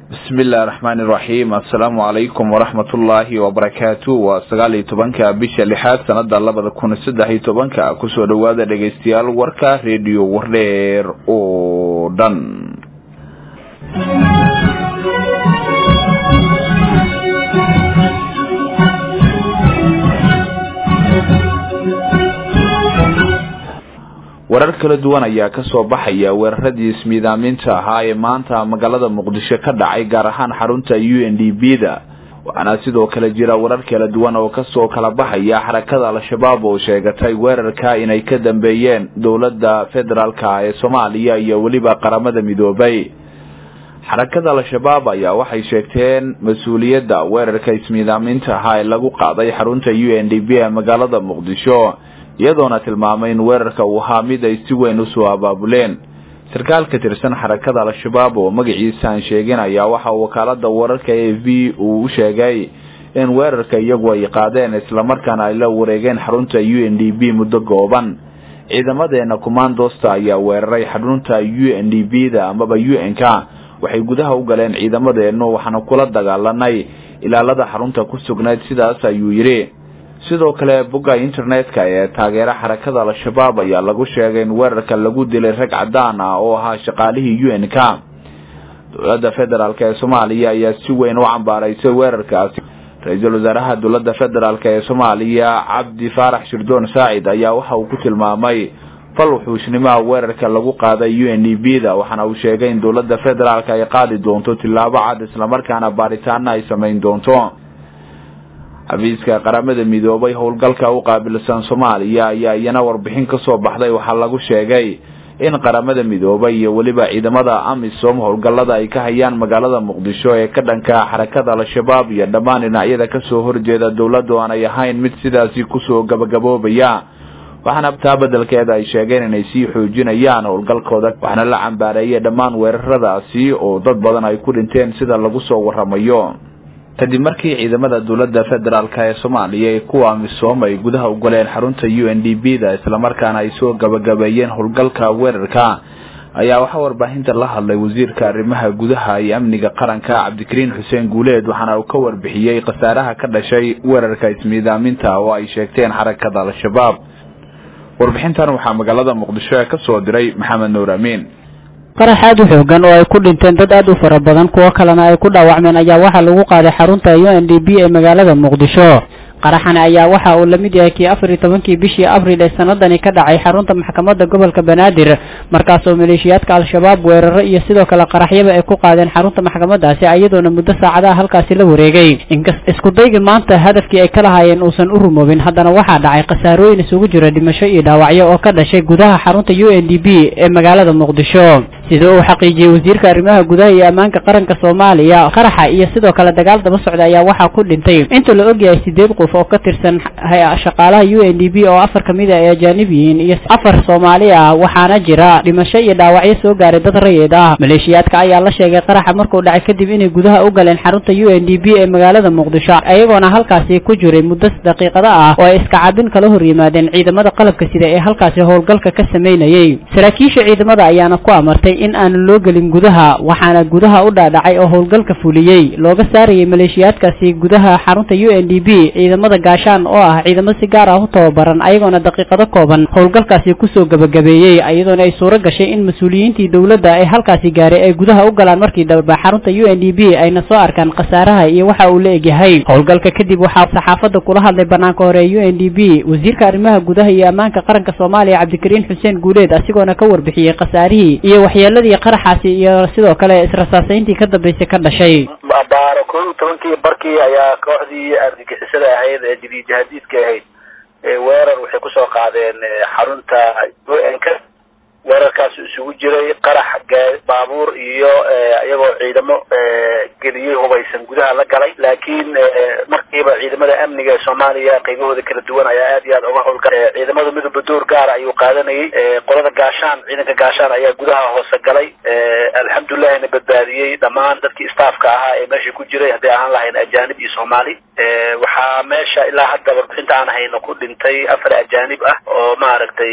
bismi illahi raxmaan iraxiim assalaamu calaykum waraxmat ullaahi wabarakaatu waa sagaal iyo tobanka bisha lixaad sanada labada kun saddex iyo tobanka kusoo dhawaada dhegaystayaal warka rediyo wardheer oo dhan warar kala duwan ayaa kasoo baxaya weeraradii ismiidaaminta ahaa ee maanta magaalada muqdisho ka dhacay gaar ahaan xarunta u n d b da waxaana sidoo kale jira warar kala duwan oo kasoo kala baxaya xarakada al-shabaab oo sheegatay weerarka inay ka dambeeyeen dowladda federaalka ee soomaaliya iyo weliba qaramada midoobay xarakada al-shabaab ayaa waxay sheegteen mas-uuliyadda weerarka ismiidaaminta ahaa ee lagu qaaday xarunta u n d b ee magaalada muqdisho iyadoona tilmaamay in weerarka uu ahaa mid ay si weyn usoo abaabuleen sarkaal ka tirsan xarakada al-shabaab oo magaciisa aan sheegin ayaa waxa wakaalada wararka a v uu u sheegay in weerarka iyagu ay qaadeen islamarkaana ay la wareegeen xarunta u n d b muddo gooban ciidamadeena commandosta ayaa weeraray xarunta u n d b da amaba u n k waxay gudaha u galeen ciidamadeenu waxaana kula dagaalanay ilaalada xarunta ku sugnayd sidaas ayuu yidhi sidoo kale bogga internetka ee taageera xarakada al-shabaab ayaa lagu sheegay in weerarka lagu dilay rag cadaan ah oo ahaa shaqaalihii u n k dowladda federaalk ee soomaaliya ayaa si weyn u cambaaraysay weerarkaasi ra-iisul wasaaraha dowladda federaalk ee soomaaliya cabdi faarax shirdoon saacid ayaa waxa uu ku tilmaamay fal wuxuusnimaha weerarka lagu qaaday u n d b da waxaana uu sheegay in dowladda federaalk ay qaadi doonto tillaabo cad islamarkaana baaritaana ay samayn doonto xafiiska qaramada midoobay howlgalka u qaabilsan soomaaliya ayaa iyana warbixin kasoo baxday waxaa lagu sheegay in qaramada midoobay iyo weliba ciidamada amisom howlgallada ay ka hayaan magaalada muqdisho ee ka dhanka xarakada al-shabaab iyo dhammaan dhinacyada kasoo horjeeda dowladdu aanay ahayn mid sidaasi kusoo gabagaboobaya waxaana taa bedelkeeda ay sheegeen inay sii xoojinayaan howlgalkooda waxaana la cambaareeyay dhammaan weeraradaasi oo dad badan ay ku dhinteen sida lagu soo waramayo kadib markii ciidamada dowladda federaalk ee soomaaliya ee kuwa amisom ay gudaha u galeen xarunta u n d b da islamarkaana ay soo gabagabeeyeen howlgalka weerarka ayaa waxaa warbaahinta la hadlay wasiirka arrimaha gudaha iyo amniga qaranka cabdikariin xuseen guuleed waxaana uu ka warbixiyey khasaaraha ka dhashay weerarka ismiidaaminta oo ay sheegteen xarakada al-shabaab warbixintan waxaa magaalada muqdisho ee kasoo diray maxamed nuur amiin qarax aad u xoogan oo ay ku dhinteen dad aad u fara badan kuwo kalena ay ku dhaawacmeen ayaa waxaa lagu qaaday xarunta u n d b ee magaalada muqdisho qaraxani ayaa waxa uu lamid yahay kii afar iyo tobankii bishii abril ee sanadani ka dhacay xarunta maxkamadda gobolka banaadir markaasoo maleeshiyaadka al-shabaab weeraro iyo sidoo kale qaraxyaba ay ku qaadeen xarunta maxkamadaasi iyadoona muddo saacadaha halkaasi la wareegay inkas iskudayga maanta hadafkii ay ka lahaayeen uusan u rumoobin haddana waxaa dhacay khasaarooyin isugu jira dhimasho iyo dhaawacyo oo ka dhashay gudaha xarunta u n d b ee magaalada muqdisho sida uu xaqiijiyey wasiirka arrimaha gudaha iyo ammaanka qaranka soomaaliya qaraxa iyo sidoo kale dagaal daba socda ayaa waxaa ku dhintay inta la ogyahay sideed qof oo ka tirsan shaqaalaha u n d b oo afar kamid a ay ajaanib yihiin iyo afar soomaali ah waxaana jira dhimasho iyo dhaawacyo soo gaaray dad rayid ah maleeshiyaadka ayaa la sheegay qaraxa markuu dhacay kadib inay gudaha u galeen xarunta u n d b ee magaalada muqdisho iyagoona halkaasi ku jiray muddo daqiiqada ah oo ay iska cabin kala hor yimaadeen ciidamada qalabka sida ee halkaasi howlgalka ka sameynayay saraakiisha ciidamada ayaana ku amartay in aan loo gelin gudaha waxaana gudaha u dhaadhacay oo howlgalka fuliyey looga saarayay maleeshiyaadkaasi gudaha xarunta u n d b ciidamada gaashaan oo ah ciidamo si gaar ah u tababaran ayagoona daqiiqado kooban howlgalkaasi kusoo gabagabeeyey iyadoona ay suuro gashay in mas-uuliyiintii dowladda ay halkaasi gaaray ay gudaha u galaan markii dambe xarunta u n d b ayna soo arkaan khasaaraha iyo waxa uu la egyahay howlgalka kadib waxaa saxaafadda kula hadlay banaanka hore ee u n d b wasiirka arrimaha gudaha iyo ammaanka qaranka soomaaliya cabdikariin xuseen guuleed asigoona ka warbixiyey khasaarihii iyo waxyeeladii qaraxaasi iyo sidoo kale israsaasayntii ka dambeysay ka dhashay baaro kow iyo tobankii barkii ayaa kooxdii argagixisada ahayd ee jadiidjahadiidka ahayd weerar waxay kusoo qaadeen xarunta u n k weerarkaas isugu jiray qarax baabuur iyo iyagoo ciidamo geliyey hubaysan gudaha la galay laakiin markiiba ciidamada amniga ee soomaaliya qaybahooda kala duwan ayaa aad iyo aad uga howlgalay ciidamada midooba door gaara ayuu qaadanayay qolada gaashaan ciidanka gaashaan ayaa gudaha hoose galay alxamdulillahina badbaadiyey dhammaan dadkii staafka ahaa ee meesha ku jiray hadday ahaan lahayn ajaanib iyo soomaali waxaa meesha ilaa hadda warbixinta aan hayno ku dhintay afar ajaanib ah oo maaragtay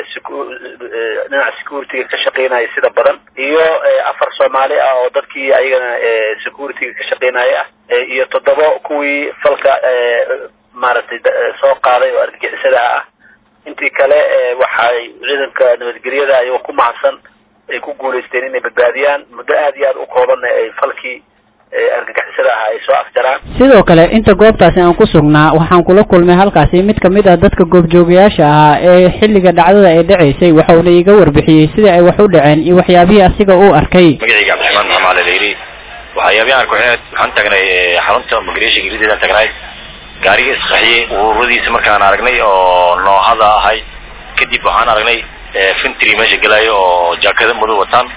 dhinaca securityga ka shaqeynaya sida badan iyo afar soomaali ah oo dadkii ayagana securityga ka shaqeynaya ah iyo toddoba kuwii falka maaragtay soo qaaday oo argagixisadaha ah intii kale waxay ciidanka nabadgelyada ayagoo ku mahadsan ay ku guulaysteen inay badbaadiyaan muddo aad iyo aad u koobanna ay falkii argagixisada ah ay soo afjaraan sidoo kale inta goobtaasi aan ku sugnaa waxaan kula kulmay halkaasi mid kamid ah dadka goobjoogayaasha ahaa ee xilliga dhacdada ay dhacaysay waxauna iga warbixiyey sida ay wax u dhaceen iyo waxyaabihii asiga uu arkay magacayga cabdiraxmaan maxamed cali layri waxyaabihi aan kuxeed waxaan tagnay xarunta migration gelideedaan tagnay gaariga isqaxiyey ururadiisa markaan aragnay oo noohada ahay kadib waxaan aragnay fintry meesha gelaayo oo jaakada madow wataan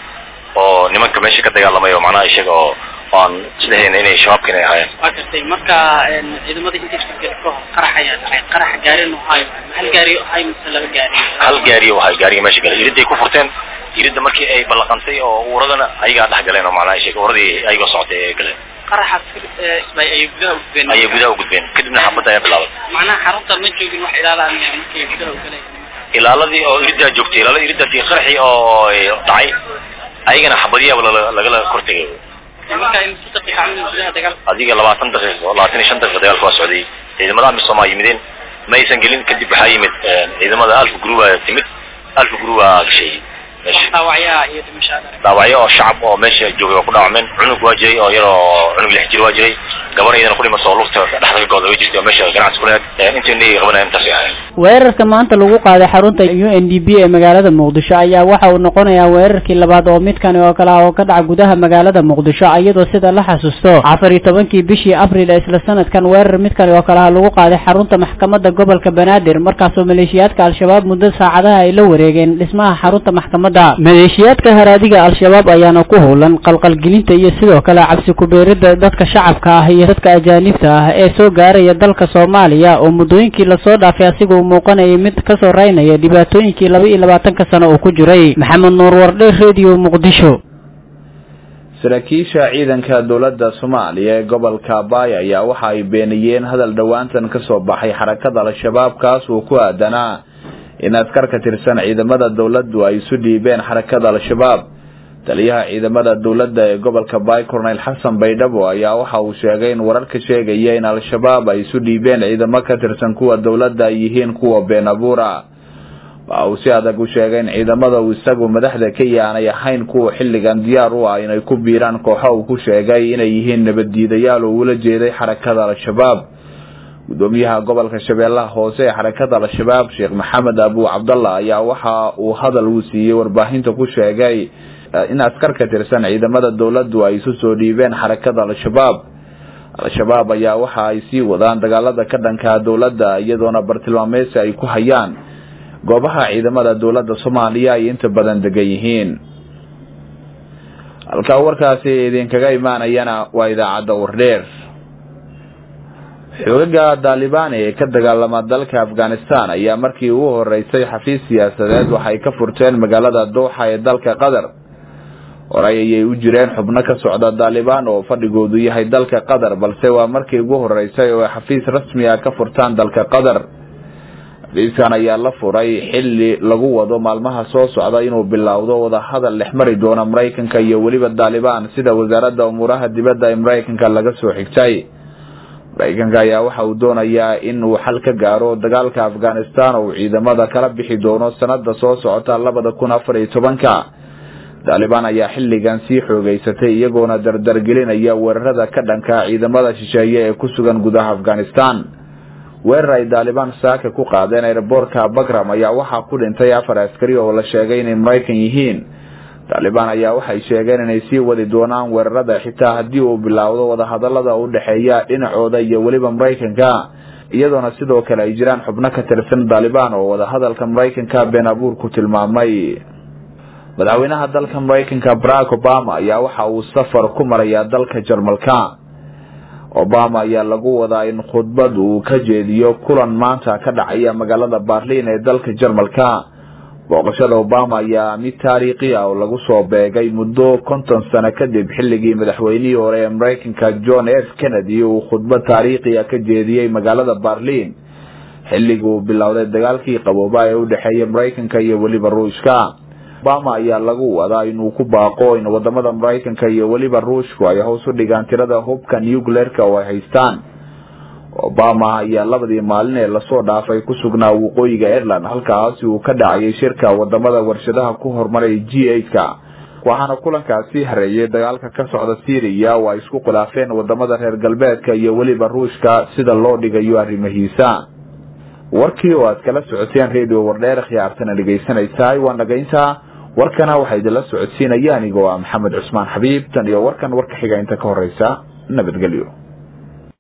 oo nimanka meesha ka dagaalamay oo macnaha isaga oo aan isdhehayna inay shabaabka inay ahaayeen waa gartay marka ciidamada intiisa ka hor qarax ayaa dhacay qarax gaari nuhayo hal gaari ahay mise laba gaari hal gaari oo ahay gaariga meesha galay iriday ku furteen iridda markii ay ballaqantay oo uuradana ayagaa dhex galeen oo macnaha isaga uuradii ayagoo socotay ay galeen qaraxaas isbay ayay gudaha u gudbeen ayay gudaha u gudbeen kadibna xabadda ayaa bilaabay macnaha xarunta ma joogin wax ilaalaan markay gudaha u galeen ilaaladii oo iriddaa joogtay ilaalada iriddaasi qaraxii oo dhacay ayagana xabadiyaaba lagala kortegay marka imisa daqiiqa camal gudaha dagaal adiga labaatan daqiiqo labaatan iyo shan daqiiqa dagaalka waa socday ciidamada amisom aa yimideen ma aysan gelin kadib waxaa yimid ciidamada alfa group aa timid alfa group aa gashay dhaawacyaha iyo dhimashaada dhaawacyo oo shacab oo meesha joogay waa ku dhaawacmeen cunug waa jiray oo yaroo cunug lix jir waa jiray gabar iyadana ku dhimasoo lugta dhexda ka gooda way jirtay oo meesha ganacsi ku leed intaynay qabanaya intaasay ahayn weerarka maanta lagu qaaday xarunta u n d b ee magaalada muqdisho ayaa waxa uu noqonayaa weerarkii labaad oo midkani oo kale ah oo ka dhaca gudaha magaalada muqdisho iyadoo sida la xasuusto afar iyo tobankii bishii abril ee isla sanadkan weerar midkani oo kale ah lagu qaaday xarunta maxkamadda gobolka banaadir markaasoo maleeshiyaadka al-shabaab muddo saacadaha ay la wareegeen dhismaha xarunta maxkamadda maleeshiyaadka haraadiga al-shabaab ayaana ku howlan qalqalgelinta iyo sidoo kale cabsi kubeerida dadka shacabka ah iyo dadka ajaanibta ah ee soo gaaraya dalka soomaaliya oo muddooyinkii lasoo dhaafay asiga uu muuqanayay mid kasoo raynaya dhibaatooyinkii laba iyo labaatanka sano uu ku jiray maxamed nuur wardhe radio muqdisho saraakiisha ciidanka dowladda soomaaliya ee gobolka baay ayaa waxa ay beeniyeen hadal dhowaantan kasoo baxay xarakada al-shabaab kaas uu ku aadanaa in askar ka tirsan ciidamada dowladdu ay isu dhiibeen xarakada al-shabaab taliyaha ciidamada dowladda ee gobolka baay corneyl xasan baydhabo ayaa waxa uu sheegay in wararka sheegaya in al-shabaab ay isu dhiibeen ciidamo ka tirsan kuwa dowladda ay yihiin kuwa been abuura waxa uu si adag u sheegay in ciidamada uu isagu madaxda ka yaanay ahayn kuwa xilligan diyaar u ah inay ku biiraan kooxo uu ku sheegay inay yihiin nabaddiidayaal oo ula jeeday xarakada al-shabaab gudoomiyaha gobolka shabeellaha hoose ee xarakada al-shabaab sheekh maxamed abu cabdallah ayaa waxa uu hadal uu siiyey warbaahinta ku sheegay in askar ka tirsan ciidamada dowladdu ay isu soo dhiibeen xarakada al-shabaab al-shabaab ayaa waxa ay sii wadaan dagaalada ka dhanka dowladda iyadoona bartilmaameysi ay ku hayaan goobaha ciidamada dowladda soomaaliya ay inta badan degan yihiin halkaa warkaasi idinkaga imaanayana waa idaacadda wardheer xoogaga daalibaan ee ka dagaalama dalka afghanistan ayaa markii ugu horeysay xafiis siyaasadeed waxay ka furteen magaalada dowxa ee dalka qatar horay ayay u jireen xubno ka socda daalibaan oo fadhigoodu yahay dalka qatar balse waa markii ugu horeysay oo ay xafiis rasmi ah ka furtaan dalka qatar xafiiskan ayaa la furay xilli lagu wado maalmaha soo socda inuu bilowdo wadahadal dhexmari doona maraykanka iyo weliba daalibaan sida wasaaradda umuuraha dibadda ee maraykanka laga soo xigtay maraykanka ayaa waxa uu doonayaa in uu xal ka gaaro dagaalka afghanistan oo uu ciidamada kala bixi doono sanada soo socota labada kun afar iyo tobanka daalibaan ayaa xilligan sii xoogeysatay iyagoona dardargelinaya weerarada ka dhanka ciidamada shisheeye ee ku sugan gudaha afghanistan weerar ay daalibaan saaka ku qaadeen airboortka bagram ayaa waxaa ku dhintay afar askari oo la sheegay inay maraykan yihiin taalibaan ayaa waxay sheegeen inay sii wadi doonaan weerarada xitaa haddii uu bilaawdo wadahadalada u dhexeeya dhinacooda iyo weliba maraykanka iyadoona sidoo kale ay jiraan xubno ka tirsan daalibaan oo wadahadalka maraykanka been abuur ku tilmaamay madaxweynaha dalka maraykanka barack obama ayaa waxa uu safar ku marayaa dalka jarmalka obama ayaa lagu wadaa in khudbad uu ka jeediyo kulan maanta ka dhacaya magaalada berlin ee dalka jarmalka booqashada obama ayaa mid taariikhi ah oo lagu soo beegay muddo konton sano kadib xilligii madaxweynihii hore ee maraykanka john f kennedy uu khudbad taariikhi ah ka jeediyey magaalada berlin xilligii uu bilowday dagaalkii qabooba ee u dhexeeyay maraykanka iyo weliba ruushka obama ayaa lagu wadaa inuu ku baaqo in wadamada maraykanka iyo weliba ruushku ay hoos u dhigaan tirada hubka nucleerka oo ay haystaan obama ayaa labadii maalin ee lasoo dhaafay ku sugnaa waqooyiga ireland halkaasi uu ka dhacayay shirka wadamada warshadaha ku horumaray g eight-ka waxaana kulankaasi hareeyay dagaalka ka socda syriya oo ay isku khilaafeen wadamada reer galbeedka iyo weliba ruushka sida loo dhigayo arrimahiisa warkii oo aad kala socoteen radio wardheer khiyaartana dhegaysanaysaay waa nagaynta warkana waxaa idinla socodsiinaya anigoo ah maxamed cusmaan xabiib tan iyo warkan warka xiga inta ka horeysa nabadgelyo